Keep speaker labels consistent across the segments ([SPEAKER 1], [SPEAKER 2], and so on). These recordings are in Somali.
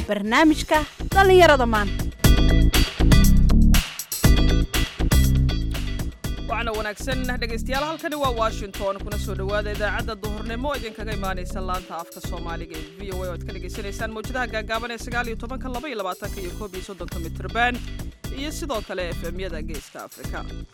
[SPEAKER 1] barnaamijka dhallinyarada maanta
[SPEAKER 2] waxaana wanaagsan dhegaystayaal halkani waa washington kuna soo dhowaada idaacadda duhurnimo idinkaga imaanaysa laanta afka soomaaliga ee v o a oo ad ka dhagaysanaysaan mawjadaha gaagaaban ee sagaal iyo tobanka laba iyo labaatanka iyo koob iyo soddonka mitrban iyo sidoo kale efemyada geeska afrika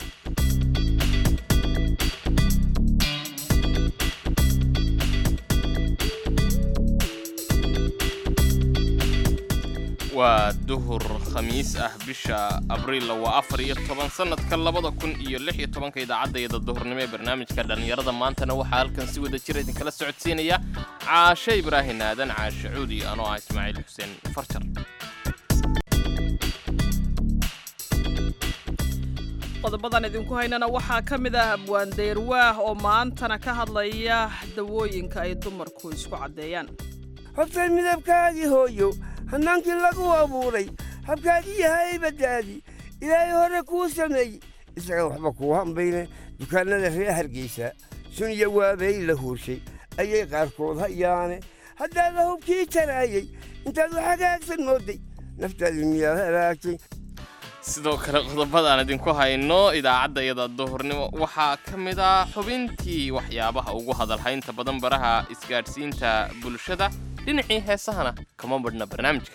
[SPEAKER 3] waa duhur khamiis ah bisha abriil waa afar iyo toban sannadka labada kun iyo lix iyo tobanka idaacadayada duhurnimo ee barnaamijka dhallinyarada maantana waxaa halkan si wada jira idinkala socodsiinaya caashe ibraahin aadan caashe cuudi anoo ah ismaaciil xuseen farjar
[SPEAKER 2] qodobadan idinku haynana waxaa ka mid ah abwaandeyrwaah oo maantana ka hadlaya dawooyinka ay dumarku isku caddeeyaan
[SPEAKER 4] hobtay midabkaagii hooyo hannaankii lagu abuuray habkaagii yahay baddaadi ilaahay hore kuu sameeyey isaga waxba kuu hambayne dukaannada reer hargaysa suniya waabay la huurshay ayay qaarkood hayaane haddaada hubkii jaraayey intaad wax hagaagsan moodday naftaadi miyaad halaagtay
[SPEAKER 3] sidoo kale qodobadaan idinku hayno idaacadda iyada duhurnimo waxaa ka mid ah xubintii waxyaabaha ugu hadalhaynta badan baraha isgaadhsiinta bulshada dhinacii heesahana kama badhna barnaamijka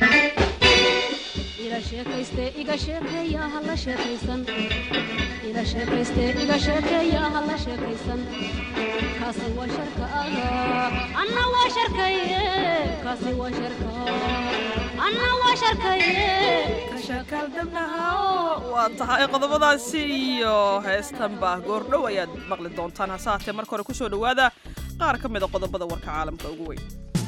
[SPEAKER 5] ila sheekayste iga sheekeeya ha la sheekaysan ila sheekayste iga sheekeeya ha la sheekaysan kaasi waa sharka ah anna waa sharkaye kaasi waa sharka anna waa sharkaye
[SPEAKER 2] waa tahay qodobadaasi iyo heestan baa goordhow ayaad maqli doontaan hase haatee marka hore kusoo dhowaada qaar ka mida qodobada warka caalamka ugu weyn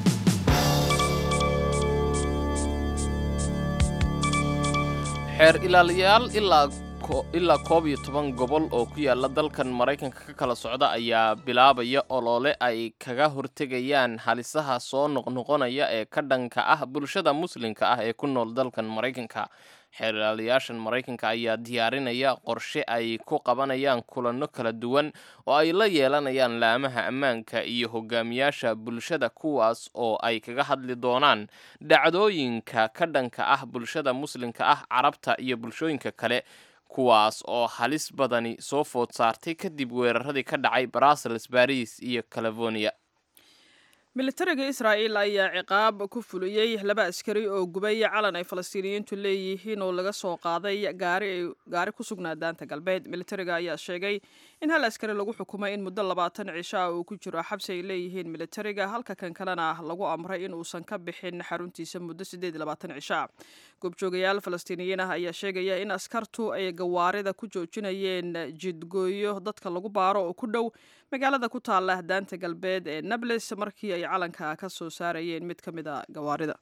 [SPEAKER 3] xeer ilaaliyaal ilaa ilaa koob iyo toban gobol oo ku yaala dalkan maraykanka ka kala socda ayaa bilaabaya olole ay kaga hortegayaan halisaha soo noqnoqonaya ee ka dhanka ah bulshada muslimka ah ee ku nool dalkan maraykanka xeer ilaaliyaashan maraykanka ayaa diyaarinaya qorshe ay ku qabanayaan kulanno kala duwan oo ay la yeelanayaan laamaha ammaanka iyo hogaamiyaasha bulshada kuwaas oo ay kaga hadli doonaan dhacdooyinka ka dhanka ah bulshada muslimka ah carabta iyo bulshooyinka kale kuwaas oo halis badani soo food saartay kadib weeraradii ka dhacay brussels baris iyo california
[SPEAKER 2] militariga israa'iil ayaa ciqaab ku fuliyey laba askari oo gubay calan ay falastiiniyiintu leeyihiin oo laga soo qaaday gaari ku sugnaa daanta galbeed militariga ayaa sheegay in hal askari lagu xukumay in muddo labaatan cisho ah uu ku jiro xabsi ay leeyihiin militariga halka kan kalena lagu amray in uusan ka bixin xaruntiisa muddo siddeed labaatan cisho ah goobjoogayaal falastiiniyiin ah ayaa sheegaya in askartu ay gawaarida ku joojinayeen jidgooyo dadka lagu baaro oo ku dhow magaalada ku taala daanta galbeed ee nables markii ay calanka ka soo saarayeen mid ka mid a gawaarida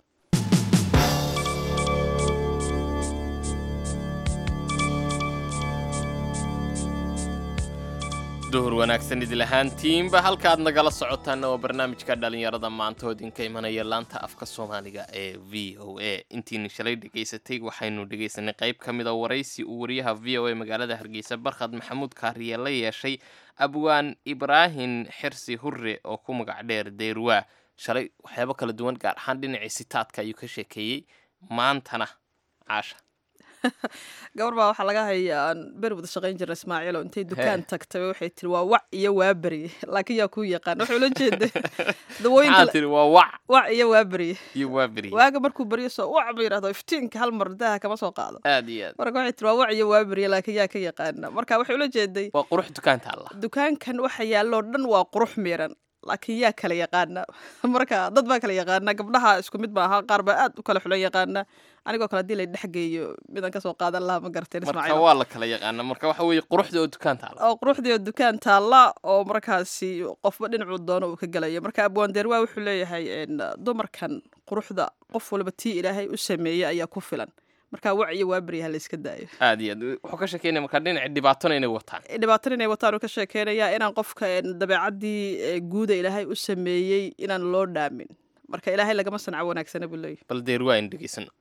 [SPEAKER 3] duhur wanaagsan idil ahaantiinba halkaaad nagala socotaanna waa barnaamijka dhallinyarada maanta oo idinka imanaya laanta afka soomaaliga ee v o a intiina shalay dhegaysatay waxaynu dhegaysanay qayb ka mid a waraysi uu wariyaha v o a magaalada hargeysa barkhad maxamuud kaariye la yeeshay abwaan ibraahin xirsi hurre oo ku magac dheer deyrwaa shalay waxyaabo kala duwan gaar ahaan dhinacii sitaadka ayuu ka sheekeeyey maantana caasha
[SPEAKER 2] gabar baa waxaa laga hayaa aan beri wada shaqayn jirna ismaaciilo intay dukaan tagtay waxay tiri waa wac iyo waaberi laakiin yaa kuu yaqaan waxay ula jeeda dawooyinka
[SPEAKER 3] tiri waa wac
[SPEAKER 2] wac iyo waaberi
[SPEAKER 3] iyo waaberi
[SPEAKER 2] waaga markuu baryo soo wac ba yidhahdo iftiinka hal mar daha kama soo qaado
[SPEAKER 3] aad iyo aad
[SPEAKER 2] marka waxay tiri waa wac iyo waaberi laakiin yaa ka yaqaana marka waxay ula jeeday
[SPEAKER 3] waa qurux dukaanta allah
[SPEAKER 2] dukaankan waxa yaalloo dhan waa qurux miiran laakiin yaa kala yaqaana marka dad baa kala yaqaana gabdhaha isku mid maaha qaar baa aad u kala xulan yaqaana anigoo kale hadii la dhexgeeyo midaan kasoo qaadan lahaa ma garteen
[SPEAKER 3] marka
[SPEAKER 2] ismaaciil
[SPEAKER 3] waa la kala yaqaana marka waxa weeye quruxda oo dukaanta allah
[SPEAKER 2] oo quruxdii oo dukaan taalla oo markaasi qofba dhinacuu doono uu ka gelayo marka abwaandeerwaa wuxuu leeyahay dumarkan quruxda qof walba tii ilaahay u sameeyey ayaa ku filan marka wac iyo waaberi ha la iska daayo
[SPEAKER 3] aad iyo aad wuxuu ka sheekeynaya marka dhinaci dhibaatona inay wataan
[SPEAKER 2] dhibaatan inay wataan uu ka sheekeynayaa inaan qofka dabeecaddii guuda ilaahay u sameeyey inaan loo dhaamin marka ilaahay lagama sanco wanaagsana buu leeyahy
[SPEAKER 3] bal deer waa in dhegeysano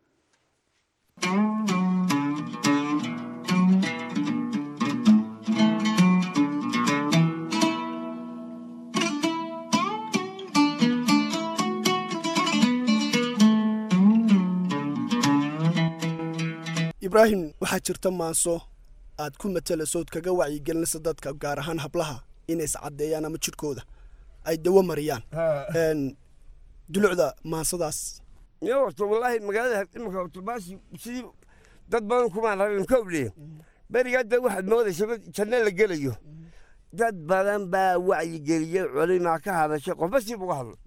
[SPEAKER 6] ibraahim waxaa jirta maanso aad ku matalayso ood kaga wacyigelinaysa dadka gaar ahaan hablaha inay iscaddeeyaan ama jidhkooda ay dawo mariyaan Een, dulucda maansadaas
[SPEAKER 4] yo horta wallaahi magaalada imika horta baasi sidii dad badan kumaan rabin ka obliye berigaa da waxaad moodaysa mid janno la gelayo dad badan baa wacyigeliyey culimaa ka hadashay qofba siib uga hadlo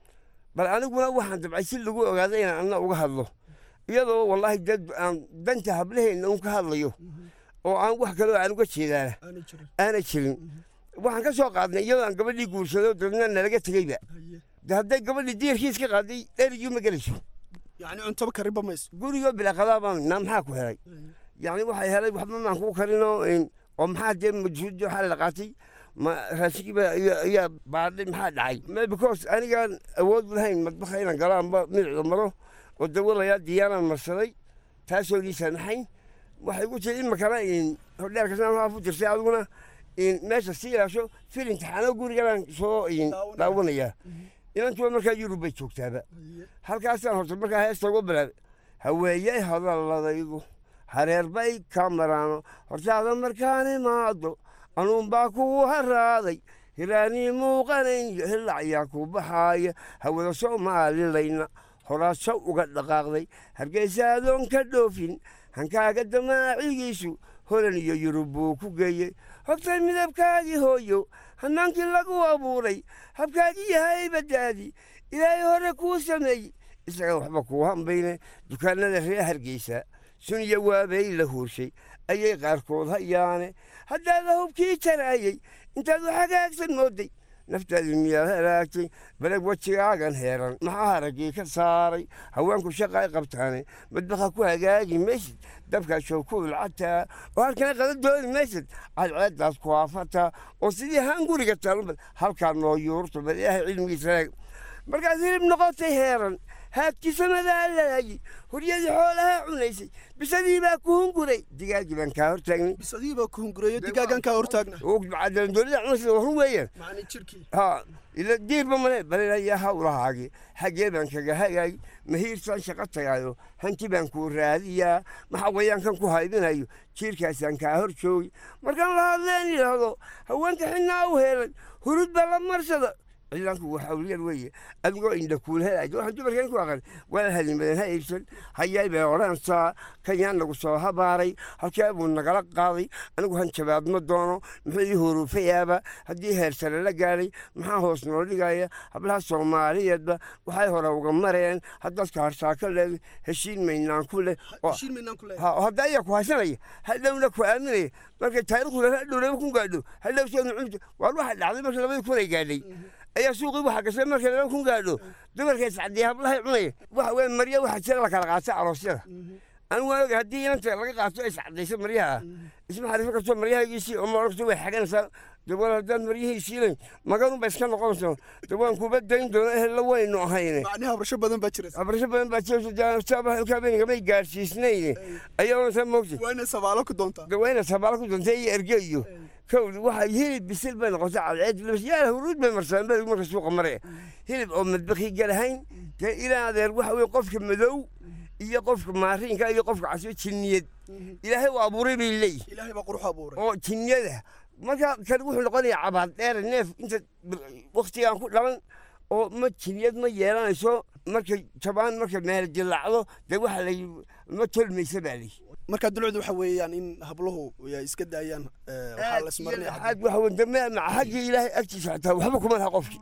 [SPEAKER 4] bal aniguna waxaan dabcay si lagu ogaado inaan anna uga hadlo iyadoo wallaahi dad aan danta hablaheenna un ka hadlayo oo aan wax kaloo aan uga jeedaana aanay jirin waxaan ka soo qaadnay iyadoo aan gabadhii guursado dadna nalaga tegeyba de hadday gabadhii diirkiis ka qaaday erigii ma gelayso
[SPEAKER 6] yacni cuntaba kariba mayso
[SPEAKER 4] gurigoo bilaaqadaa baan naa maxaa ku helay yacni waxay helay waxba maan kuu karinoo in- oo maxaa dee majhuudi waxaa la qaatay ma raashinkii baa ayaa- ayaa baadhay maxaa dhacay ma because anigaan awood lahayn madbaxa inaan galo amba midicda maro oo dawalayaa diyaanaan marsaday taasoo ii saamaxayn waxay ku tiri imakana in hodheerka sanaa ku jirtay adiguna in meesha sii ilaasho fil imtixaano guriganaan soo in daawanayaa inantuba markaa yurub bay joogtaaba halkaasaan horta markaa heesta uga bilaabay haweeyey hadaladaydu hareer bay ka maraano hortaada markaan imaado anuunbaa kugu haraaday hiraanii muuqanayo hilacyaa ku baxaaya hawada soomaalilayna horaasho uga dhaqaaqday hargeysa adoon ka dhoofin hankaaga damaacigiisu holan iyo yurub buu ku geeyey hortay midabkaagii hooyo hanaankii lagu abuuray habkaagii yahay baddaadi ilaahay hore kuu sameeyey isaga waxba kuu hambayne dukaanada reer hargeysa suniya waabay la huurshay ayay qaarkood hayaane haddaada hubkii jaraayey intaad u hagaagsan mooday naftaadu miyaad halaagtay baleg wejigaagan heeran maxaa haraggii ka saaray haweenku shaqa ay qabtaane madbaxa ku hagaagi maysid dabkaasoo ku ulcataa oo halkana qada dooni maysid cadceeddaas ku haafataa oo sidii haan guriga taalunbad halkaa noo yuurto bal ilaahay cilmigiisa eeg markaad hilib noqotay heeran haagtisamadaa laayi huryadii xoolaha cunaysay bisadii baa ku hunguray digaaggii baan kaa hortaagnay
[SPEAKER 6] bisadii baa ku hungureeyo digaagan kaa hortaagna
[SPEAKER 4] cadaaladoollida cunaysa waa run weeyaan
[SPEAKER 6] macni jirkii
[SPEAKER 4] ha ila diirba male balelayaa hawlahaagii xaggee baan kaga hagaay mahiirsaan shaqo tagaayo hanti baan kuu raadiyaa maxaa wayaankan ku haybinayo jiirkaasaan kaa hor joogi markaan la hadleen yidhaahdo haweenka xinnaa u heelay hurud baa la marsada ciidanku waa hawlyar weeye adigoo indha kuul helaay waxaan dumarkan ku aqan waa halimadan ha iibsan hayay bay odhanaysaa kan yaan nagu soo habaaray halkee buu nagala qaaday anigu hanjabaad ma doono muxuu ii huruufayaaba haddii heer sare la gaadhay maxaa hoos noo dhigaya hablaha soomaaliyeedba waxay hore uga mareen haddaadka harsaaka leed heshiin maynaan ku leh oo
[SPEAKER 6] heshiin maynaan ku leeyahay
[SPEAKER 4] ha oo hadda ayaa ku haysanaya hadhowna ku aaminaya markay taariikhdu hadhow laba kun gaadho hadhow seenu cunta waar waxa dhacday marka labadii kun ay gaadhay ayaa suuqii waxa gashay markay laba kun gaadho dumarka iscadiyay hablahay cunaya waxa weye marya waxa jira la kala qaata aroosyada anigu waan oga haddii inanta laga qaato ay iscadayso maryaha isma xariifo karto maryahaygiisii oo maoragto way xaganaysaa dawal haddaan maryihiisiilan maganunba iska noqonayso dawaan kuba dayn doono ehella waynu ahayne
[SPEAKER 6] macni habrasho badan baa jiraysa
[SPEAKER 4] habrasho badan baa jiraysokaabenigamay gaadhsiisnayn ayaa saa moogtay
[SPEAKER 6] waa inay sabaalo ku doontaa
[SPEAKER 4] dawayna sabaalo ku dontay iyo erge iyo kowdi waxa hilib bisil bay noqotay cadceed yaa huruud bay marsadaan baa marka suuqa maraya hilib oo madbakii galahayn dee ilaa adeer waxa weye qofka madow iyo qofka maariinka iyo qofka casbo jinniyad ilaahay u abuuray bay leeyihin
[SPEAKER 6] ilaahay baa qurux abuuray
[SPEAKER 4] oo jinniyada marka kan wuxuu noqonayaa cabaad dheer neef inta waktigaan ku dhalan oo ma jinniyad ma yeelanayso markay jabaan marka meel dilaacdo dee waxa la ma tolmaysa baa leeyihi
[SPEAKER 6] marka dulucdu waxa weeyaan in habluhu ay iska daayaan eh, waxaa la ismarinaya
[SPEAKER 4] aad waxa weye dame maca xaggii ilaahay agtiisa xataa waxba kuma laha qofkii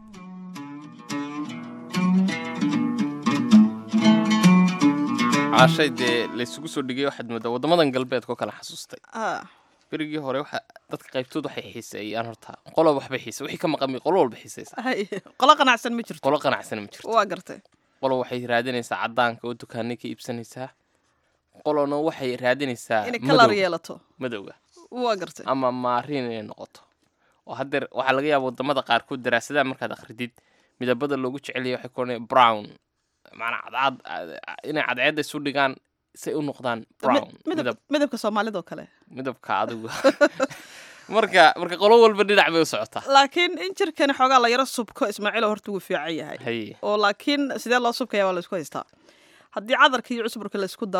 [SPEAKER 3] caashay dee laysugu soo dhigay waxaad moodaa waddamadan galbeedka oo kale xasuustay
[SPEAKER 2] Ah,
[SPEAKER 3] berigii hore waxa dadka qaybtood waxay xiiseeyaan horta qolo waxbay xiise wixii ka maqan qolo walba xiiseysa
[SPEAKER 2] hay. qolo qanacsan ma jirto
[SPEAKER 3] qolo qanacsan ma jirto
[SPEAKER 2] waa gartay
[SPEAKER 3] qolo waxay raadinaysaa caddaanka oo dukaanay ka iibsanaysaa qolona waxay raadinaysaa
[SPEAKER 2] inay kalar
[SPEAKER 3] madow-
[SPEAKER 2] yeelato
[SPEAKER 3] madowga
[SPEAKER 2] waa gartay
[SPEAKER 3] ama maariin inay noqoto oo haddeer waxaa laga yaaba wadamada qaarkood daraasadaha markaad akhridid midabada loogu jecelyahay waxay kuoranaya brown macnaa cadcad inay cadceedda isu dhigaan say u noqdaan brown
[SPEAKER 2] midab
[SPEAKER 3] midab
[SPEAKER 2] midabka soomaalida oo kale
[SPEAKER 3] midabka adigu marka marka qolo walba dhinac bay u socotaa
[SPEAKER 2] laakiin in jirkani xoogaa la yaro subko ismaaciilo horta wuu fiican yahay
[SPEAKER 3] haye
[SPEAKER 2] oo laakiin sidee loo subkaya waa laysku haystaa haddii cadarka iyo cusburka laysku daro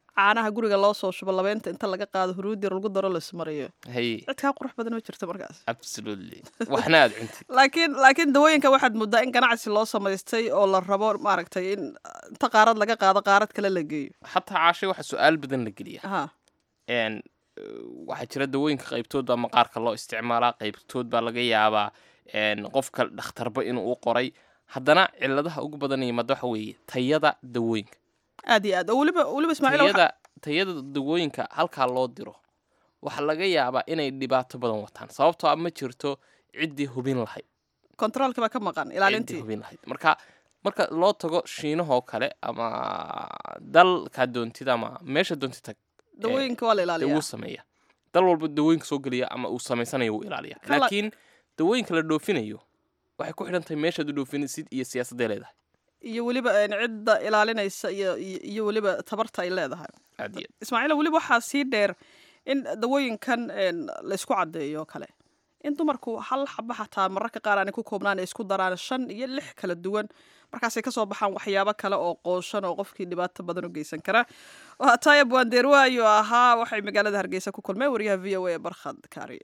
[SPEAKER 2] caanaha guriga loo soo shubo labeynta inta laga qaado huruudir lagu daro laismariyo
[SPEAKER 3] hay
[SPEAKER 2] cid kaa qurux badan ma jirto markaas
[SPEAKER 3] absolutely waxna aad cuntid
[SPEAKER 2] laakiin laakiin dawooyinka waxaad moodaa in ganacsi loo samaystay oo la rabo maaragtay in inta qaarad laga qaado qaarad kale la geeyo
[SPEAKER 3] xataa caashay waxa su-aal badan la geliya
[SPEAKER 2] ha
[SPEAKER 3] n waxaa jira dawooyinka qaybtood baa maqaarka loo isticmaalaa qaybtood baa laga yaabaa n qofka dhakhtarba inuu u qoray haddana ciladaha ugu badan yimaada waxa weeye tayada dawooyinka
[SPEAKER 2] aad iyo aad oo weliba weliba ismaaciil waxa-
[SPEAKER 3] tayada tayada dawooyinka halkaa loo diro waxaa laga yaabaa inay dhibaato badan wataan sababtoo ah ma jirto ciddii hubin lahayd
[SPEAKER 2] kontaroolka baa ka maqan
[SPEAKER 3] ciddii
[SPEAKER 2] ilaalintii
[SPEAKER 3] hubin lahayd marka marka loo tago shiinahoo kale ama dalkaa doontid ama meesha doontid tag
[SPEAKER 2] dawooyinka waa la
[SPEAKER 3] dee
[SPEAKER 2] ilaaliyaa
[SPEAKER 3] wuu sameeya dal walba dawooyinka soo geliya ama uu samaysanayo wuu ilaaliya
[SPEAKER 2] Kala-
[SPEAKER 3] laakiin dawooyinka la dhoofinayo waxay ku xidhan tahay meeshaad u dhoofinaysid iyo siyaasadday leedahay
[SPEAKER 2] iyo weliba een, cidda ilaalinaysa iyo iyo iyo weliba tabarta ay leedahay
[SPEAKER 3] aad iyo aad.
[SPEAKER 2] ismaaciil weliba waxaa sii dheer in dawooyinkan een, la isku caddeeyo kale in dumarku hal xaba xataa mararka qaar aanay ku koobnaan ay isku daraan shan iyo lix kala duwan markaasay kasoo baxaan waxyaabo kale oo qooshan oo qofkii dhibaato badan u geysan kara waa taaya buwandeerwa ayuu ahaa waxay magaalada hargeysa ku kulmeen wariyaha v o a barkhad kaariye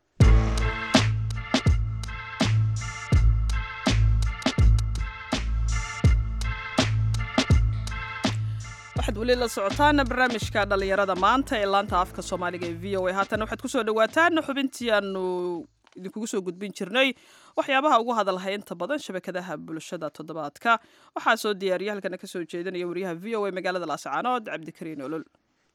[SPEAKER 2] waxaad weli la socotaan barnaamijka dhalinyarada maanta ee laanta afka soomaaliga ee v o a haatan waxaad kusoo dhawaataan xubintii aanu idinkugu soo gudbin jirnay waxyaabaha ugu hadalhay inta badan shabakadaha bulshada toddobaadka waxaa soo diyaariya halkana kasoo jeedinaya wariyaha v o a magaalada laascaanood cabdikariin olol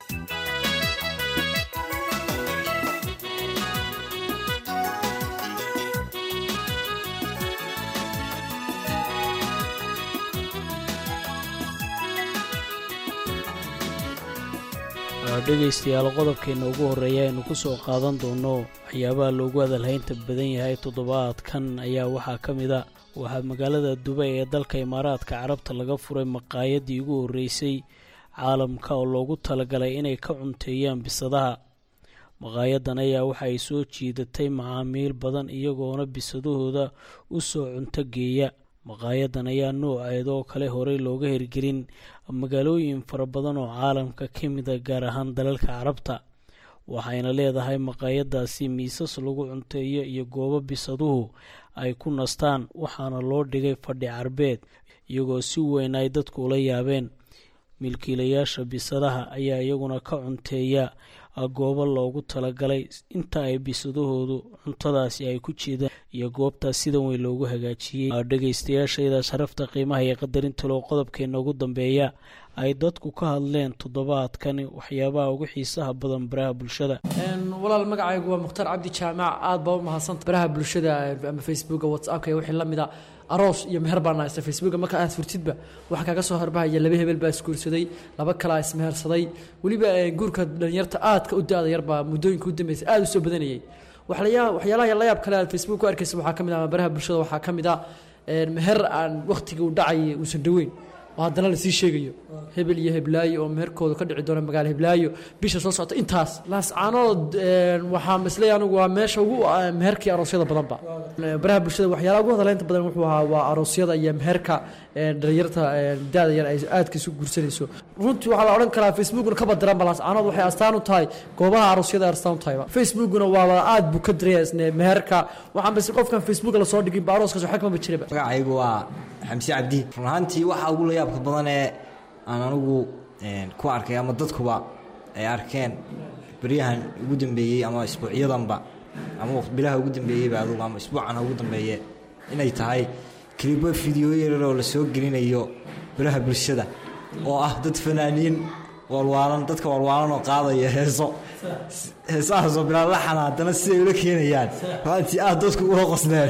[SPEAKER 7] dhegaystayaal qodobkeenna ugu horreeya aynu ku soo qaadan doono waxyaabaha loogu hadalhaynta badan yahay toddobaadkan ayaa waxaa ka mid a waxaa magaalada dubay ee dalka imaaraadka carabta laga furay maqaayadii ugu horreysay caalamka oo loogu talagalay inay ka cunteeyaan bisadaha maqaayadan ayaa waxa ay soo jiidatay macaamiil badan iyagoona bisadahooda u soo cunto geeya maqaayadan ayaa nooceeda oo kale horey looga hirgelin magaalooyin fara badan oo caalamka ka mida gaar ahaan dalalka carabta waxayna leedahay maqaayadaasi miisas lagu cunteeyo iyo goobo bisaduhu ay ku nastaan waxaana loo dhigay fadhi carbeed iyagoo si weyn ay dadku ula yaabeen milkiilayaasha bisadaha ayaa iyaguna ka cunteeya goobo loogu talagalay inta ay bisadahoodu cuntadaasi ay ku jeedaan iyo goobtaas sidan weyn loogu hagaajiyey dhegaystayaashayda sharafta qiimaha iyo qadarinta loo qodobkeena ugu dambeeya ay dadku ka hadleen toddobaadkani waxyaabaha ugu xiisaha badan baraha bulshada
[SPEAKER 8] walaal magacaygu waa mukhtaar cabdi jaamac aad baa u mahadsanta baraha bulshada ama facebooka whatsappka iyo wixii la mida aroos iyo meher baan haysta facebooka marka aad furtidba waxaa kaaga soo harbahaya laba hebel baa isguursaday laba kalaa ismehersaday weliba guurka dhalinyarta aadka u da-da yarbaa muddooyinka u dambeysay aada u soo badanayay waxlayaa waxyaalaha la yaab kale aad facebook ku arkaysa waxaa ka mid ah ama baraha bulshada waxaa ka mid ah meher aan wakhtigii u dhacayay uusan dhoweyn oo haddana lasii sheegayo hebel iyo heblaayo oo meherkooda ka dhici doona magaalo heblaayo bisha soo socota intaas laascaanood waxaa masley anigu waa meesha ugu meherkii aroosyada badanba baraha bulshada waxyaalaha ugu hadaleynta badan wuxuu ahaa waa aroosyada iyo meherka dhalinyarta da-da yar ay aadka isu guursanayso runtii waxaa la odhan karaa facebookna ka badiranba laascaanood waxay astaan u tahay goobaha aroosyada ay astaan u tahayba facebookuna waaba aad buu ka diraya isne meherka waxaan bas qofkan facebooka lasoo dhigin ba arooskaas waxa kamaba jiraba
[SPEAKER 9] magacaygu waa xamse cabdi run ahaantii waxa ugu layaabka badan ee aan anigu ku arkay ama dadkuba ay arkeen beryahan ugu dambeeyey ama isbuucyadanba ama bilaha ugu dambeeyeyba adugu ama isbuucana ugu dambeeye inay tahay kelibo fideyo yarar oo la soo gelinayo baraha bulshada oo ah dad fanaaniin walwaalan dadka walwaalan oo qaadaya heeso heesahaasoo bilaa laxana haddana siday ula keenayaan runtii aad dadku ula qosleen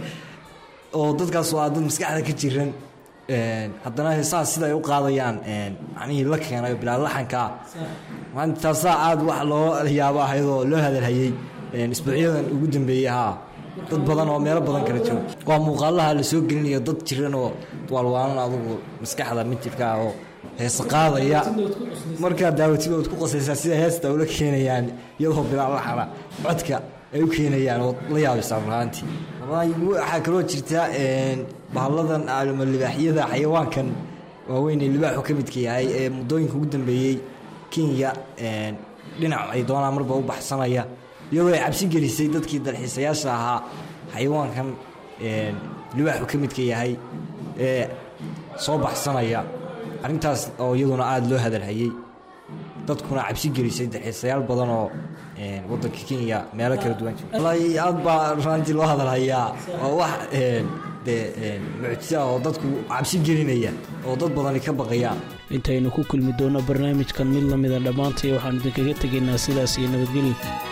[SPEAKER 9] oo dadkaas waa dad maskaxda ka jiran haddana heesahaas sida ay u qaadayaan macnihii la keenayo bilaa laxankaa maanta taasaa aad wax loo yaabo ahaydoo loo hadalhayey isbuucyadan ugu dambeeyey haa dad badan oo meelo badan kala jooga waa muuqaalaha la soo gelinayo dad jiran oo waalwaalan adugu maskaxda mitidka ah oo heesa qaadaya markaa daawatid ood ku qasaysaa sida heesta ula keenayaan iyadoo bilaa laxana codka ay u keenayaan oo la yaabaysaa runaantii waxaa kaloo jirta bahalladan ama libaaxyada xayawaankan waaweyn ee libaaxu ka midka yahay ee muddooyinka ugu dambeeyey kenya een, dhinac ay doonaan marba u baxsanaya iyadoo ay cabsi gelisay dadkii dalxiisayaasha ahaa xayawaankan een, libaaxu ka midka yahay ee soo baxsanaya arrintaas oo iyaduna aada loo hadalhayey dadkuna cabsi gelisay dalxiisayaal badan oo een, waddanka kenya meelo kala duwan jira wallaahi aad baa raantii loo hadalhayaa waa wax een, dee een, mucjiso ah oo dadku cabsi gelinaya oo dad badani ka baqayaan
[SPEAKER 7] intaynu ku kulmi doonno barnaamijkan mid la mida dhammaantay waxaanu idinkaga tegaynaa sidaas iyo nabadgelyo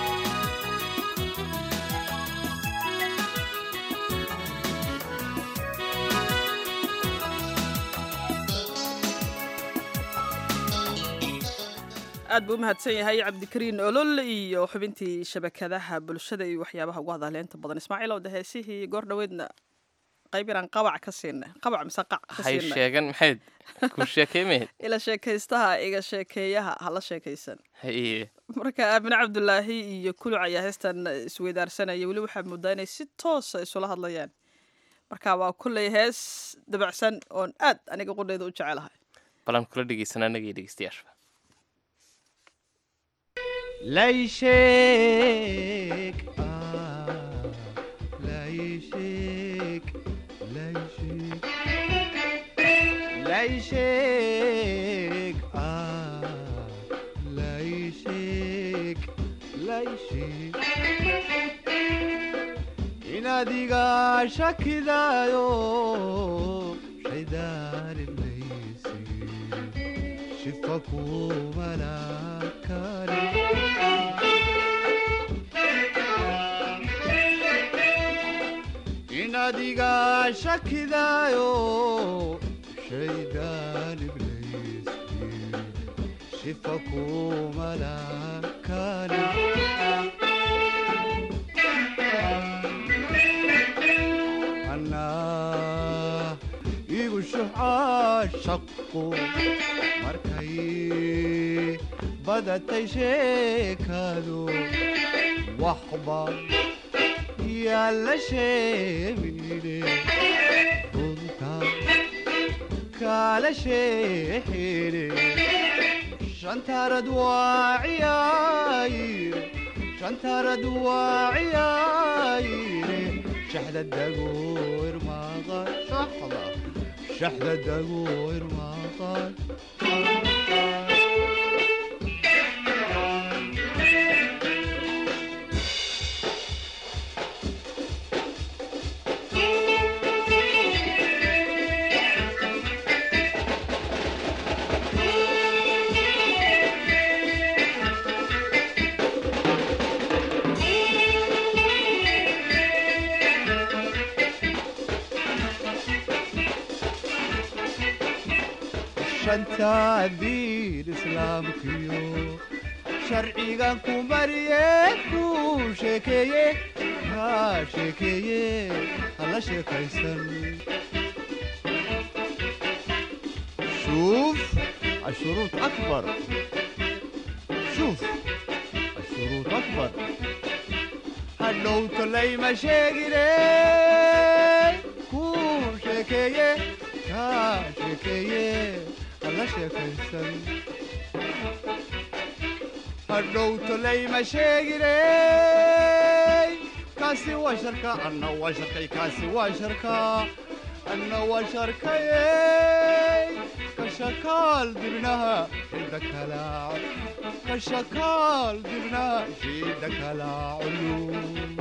[SPEAKER 2] aad buu u mahadsan yahay cabdikariin olol iyo xubintii shabakadaha bulshada iyo waxyaabaha ugu hadaleynta badan ismaaciil ow de heesihii goor dhoweedna qayb inaan qabac ka siinay qabac mise qac ka
[SPEAKER 3] hay
[SPEAKER 2] siinay
[SPEAKER 3] sheegan maxayd ku sheekay mahayd
[SPEAKER 2] ila sheekaystaha iga sheekeeyaha hala sheekaysan
[SPEAKER 3] haye
[SPEAKER 2] marka aamine cabdulaahi iyo kuluc ayaa heestan isweydaarsanaya weli waxaa moodaa inay si toosa isula hadlayaan marka waa kulley hees dabacsan oon aad aniga qudheeda u jecelahay
[SPEAKER 3] balan kula dhegeysanaa anagii dhegeystayaasha
[SPEAKER 10] layshek layshek layshek layshek layshek layshek inadiga shakidaayo shaydaarinaysi shifa kumalakani inadiga shakidaayo shaydaan ibleysi shifa kumalakani anaa igu shuxaa shaqu markay badatay sheekadu waxba yaalla sheemine runta kaala sheexine shantarad waa ciyaayire shantarad waa ciyaayire shaxda dagoor maqan shaxda shaxda dagoor maqan shanta diin islaamkiyo sharcigan ku mariye ku sheekeeye ha sheekeeye hala sheekaysan شوف الشروط أكبر شوف الشروط أكبر هلو تلي مشاقلي كو شكيه كا شكيه الله شكيسن هلو تلي مشاقلي كاسي وشركة أنا وشركة كاسي وشركة أنا وشركة كشكال دبنها شدك لا كشكال دبنها شدك لا علوم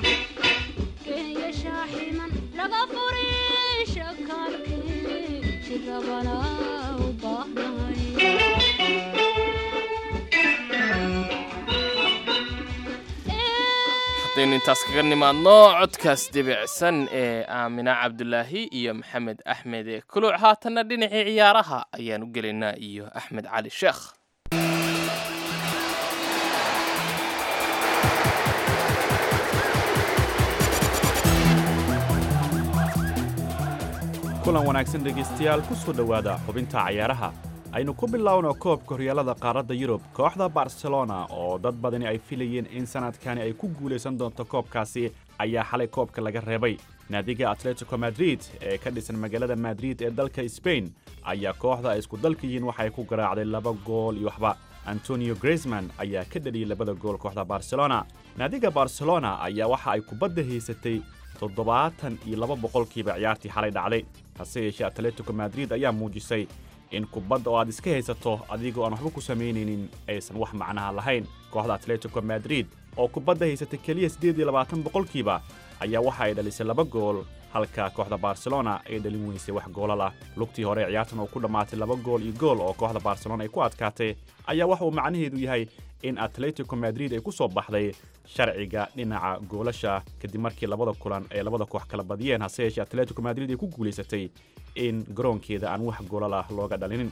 [SPEAKER 5] kenya shaaximan laga furay shakaalkii shirabana u baahnahay
[SPEAKER 3] haddaynu intaas kaga nimaadno codkaas debicsan ee aamina cabdulaahi iyo maxamed axmed ee kuluc haatanna dhinacii ciyaaraha ayaan u gelaynaa iyo axmed cali sheekh
[SPEAKER 11] kulan wanaagsan dhegaystayaal ku soo dhowaada xubinta cayaaraha aynu ku bilowno koobka horyaalada qaaradda yurub kooxda barcelona oo dad badani ay filayeen in sanadkani ay ku guulaysan doonto koobkaasi ayaa xalay koobka laga reebay naadiga atletico madrid ee ka dhisan magaalada madrid ee dalka sbain ayaa kooxda ay isku dalka yihiin waxay ku garaacday laba gool iyo waxba antonio grisman ayaa ka dhaliyey labada gool kooxda barcelona naadiga barcelona ayaa waxa ay kubadda haysatay toddobaatan iyo laba boqolkiiba ciyaartii xalay dhacday hase yeeshee atletico madrid ayaa muujisay in kubadda oo aad iska haysato adigoo aan waxba ku samaynaynin aysan wax macnaha lahayn kooxda atletico madrid oo kubadda haysatay keliya siddeed iyo labaatan boqolkiiba ayaa waxa ay dhalisay laba gool halka kooxda barcelona ay dhalin weysay wax goolal ah lugtii hore ciyaartan oo ku dhammaatay laba gool iyo gool oo kooxda barcelona ay ku adkaatay ayaa waxa uu macnaheedu yahay in atletico madrid ay ku soo baxday sharciga dhinaca goolasha kadib markii labada kulan ay labada koox kala badiyeen hase yeeshee atletico madrid ay ku guulaysatay in garoonkeeda aan wax goolal ah looga dhalinin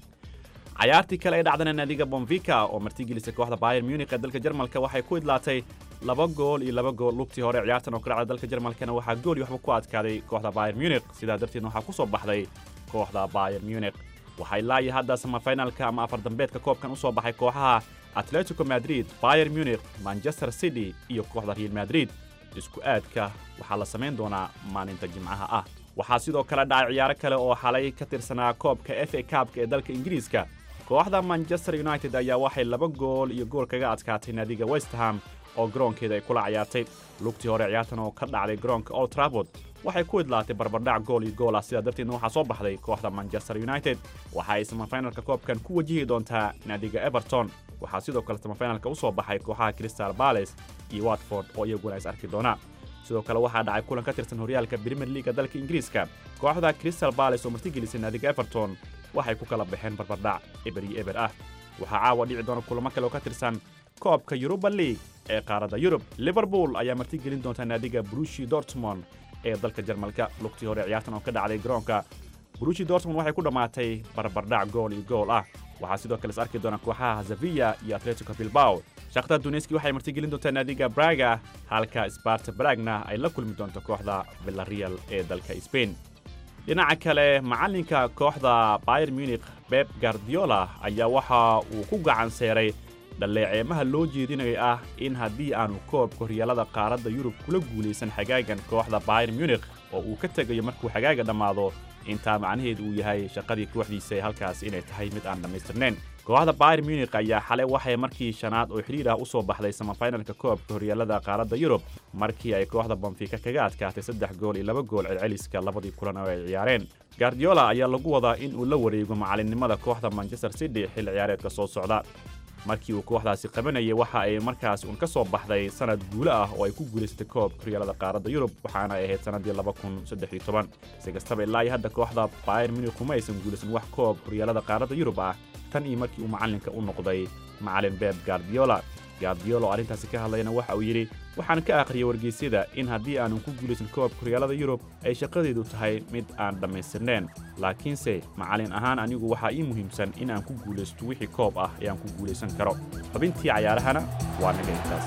[SPEAKER 11] cayaartii kale ee dhacdana naadiga bonvica oo martigelisay kooxda bayer munich ee dalka jarmalka waxay ku idlaatay laba gool iyo laba gool lugtii hore ciyaartan oo ka dhacda dalka jarmalkana waxaa gool iyo waxba ku adkaaday kooxda bayer munich sidaa darteedna waxaa ku soo baxday kooxda bayer munich waxay laayi hadda samafinalka ama afar dambeedka koobkan u soo baxay kooxaha atletico madrid bayer munich manchester city iyo kooxda real madrid isku aadka waxaa la samayn doonaa maalinta jimcaha ah waxaa sidoo kale dhacay ciyaaro kale oo xalay ka tirsanaa koobka f a kaabka ee dalka ingiriiska kooxda manchester united ayaa waxay laba gool iyo gool kaga adkaatay naadiga westham oo garoonkeeda ay kula cayaartay lugtii hore ciyaartan oo ka dhacday garoonka old trafford waxay ku idlaatay barbardhac gool iyo gool ah sidaa darteedna waxaa soo baxday kooxda manchester united waxa ay samafinalka koobkan ku wajihi doontaa naadiga everton waxaa sidoo kale samafinalka u soo baxay kooxaha crystal bales iyo watford oo iyaguna is arki doona sidoo kale waxaa dhacay kulan ka tirsan horyaalka premier leaga dalka ingiriiska kooxda crystal bales oo martigelisay naadiga everton waxay ku kala baxeen barbardhac eber iyo eber ah waxaa caawa dhici doona kulamo kale oo ka tirsan koobka yuruba league ee qaaradda yurub liverpool ayaa martigelin doonta naadiga brushi dortmond ee dalka jarmalka lugtii hore ciyaartan oo ka dhacday garoonka brushi dortmond waxay ku dhammaatay barbardhac gool iyo gool ah waxaa sidoo kale is arki doona kooxaha zavia iyo atletico bilbao shakhtar duneski waxay martigelin doontaa naadiga braga halka sparta bragna ay la kulmi doonto kooxda villarreal ee dalka spain dhinaca kale macallinka kooxda bayer munich beb guardiola ayaa waxa uu ku gacan seeray dhalleeceemaha loo jeedinayo ah in haddii aanu koobka horyaalada qaaradda yurub kula guulaysan xagaagan kooxda bayer munich oo uu ka tegayo markuu xagaaga dhammaado intaa macnaheedu uu yahay shaqadii kooxdiisa halkaas inay tahay mid aan dhammaystirnayn kooxda bayer munich ayaa xalay waxay markii shanaad oo xidhiir ah u soo baxday samafinalka koobka horyaalada qaaradda yurub markii ay kooxda bonfika kaga adkaatay saddex gool iyo laba gool celceliska labadii kulan oo ay ciyaareen guardiola ayaa lagu wadaa in uu la wareego macallinnimada kooxda manchester city xil ciyaareedka soo socda markii uu kooxdaasi qabanayay waxa ay markaas uun ka soo baxday sanad guulo ah oo ay ku guulaysatay koobka horyaalada qaaradda yurub waxaana ay ahayd sannaddii laba kun saddex iyo toban si kastaba ilaa iyo hadda kooxda bayer munich kuma aysan guulaysan wax koob horyaalada qaaradda yurub ah tan iyo markii uu macallinka u noqday macallin beb guardiola guardiola oo arrintaasi ka hadlayna waxa uu yidhi waxaan ka akhriyay wargeysyada in haddii aanan ku guulaysan koobka horyaalada yurub ay shaqadeedu tahay mid aan dhammaystirnayn laakiinse macallin ahaan anigu waxaa ii muhiimsan in aan ku guulaysto wixii koob ah ee aan ku guulaysan karo xubintii cayaarahana waa naga intaas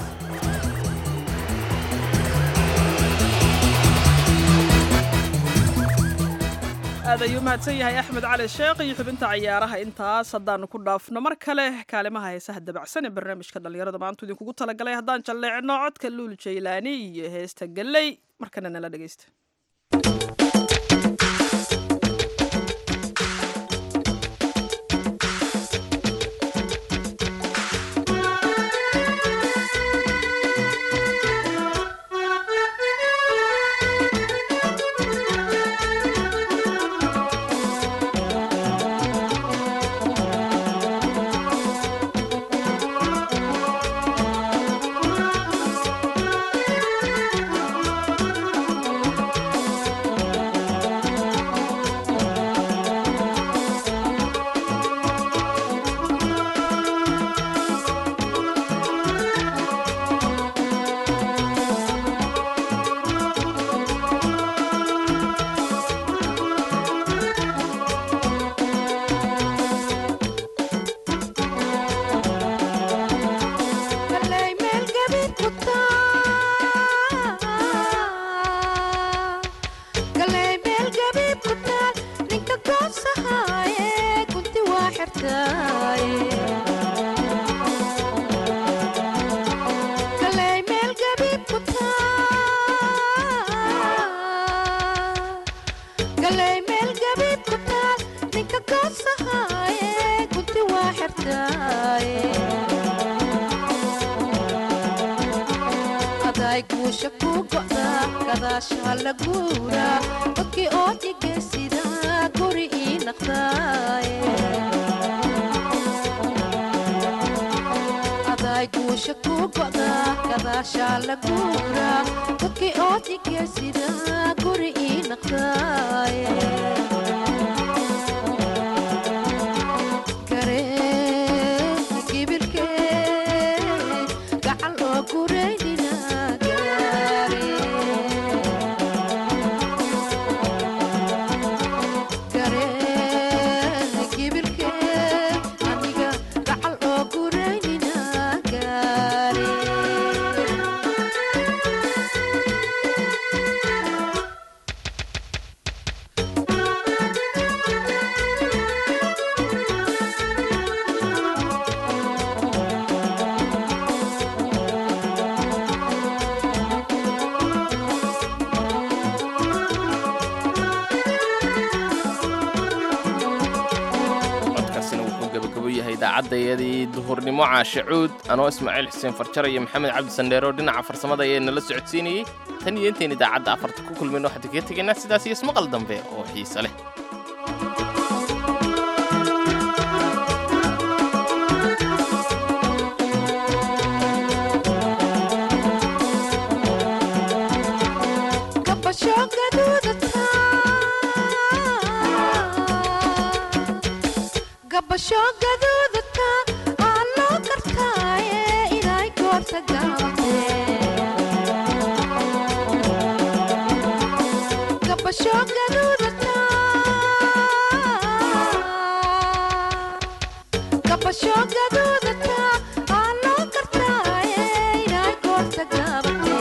[SPEAKER 2] aad ayuu mahadsan yahay axmed cali sheekh iyo xubinta cayaaraha intaas haddaanu ku dhaafno mar kale kaalimaha heesaha dabacsan ee barnaamijka dhallinyarada maantu idinkugu talagalay haddaan jalleecno codka luul jaylaani iyo heesta galley markana nala dhegaysta
[SPEAKER 12] Thank you. go'da gadaashaa la guura dadkii oo dhigaysida guri ii naqdaaye aday guusha ku go'da gadaashaa la guura dadkii oo dhigaysida guri ii naqdaaye
[SPEAKER 3] codkaasina wuxuu gabagabo yahay idaacadayadii duhurnimo caashe cuud anoo ismaaciil xuseen farjar iyo maxamed cabdi sandheero dhinaca farsamada ayaa nala socodsiinayey tan iyo intayn idaacadda afarta ku kulmayno waxaan kaga tegaynaa sidaas iyo ismaqal dambe oo xiise leh
[SPEAKER 12] gabasho gaduudata gabasho gaduudata aa loo gartaaye inay goorta gaabate gabasho gaduudata gabasho gaduudata aa loo gartaaye inay goorta gaabate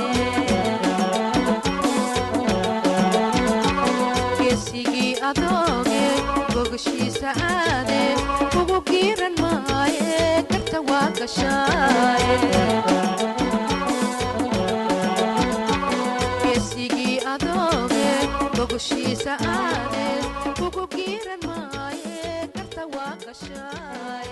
[SPEAKER 12] geesigii adooge gogashiisa aade ugu giiran maaye garta waa gashaaye geesigii adooge gogashiisa aade ugu giiran maaye garta waa gashaaye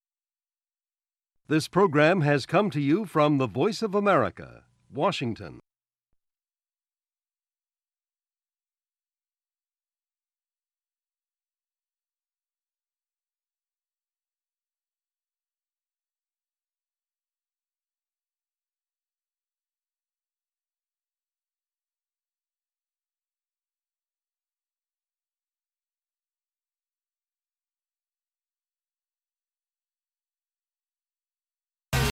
[SPEAKER 13] This program has come to you from the Voice of America, Washington.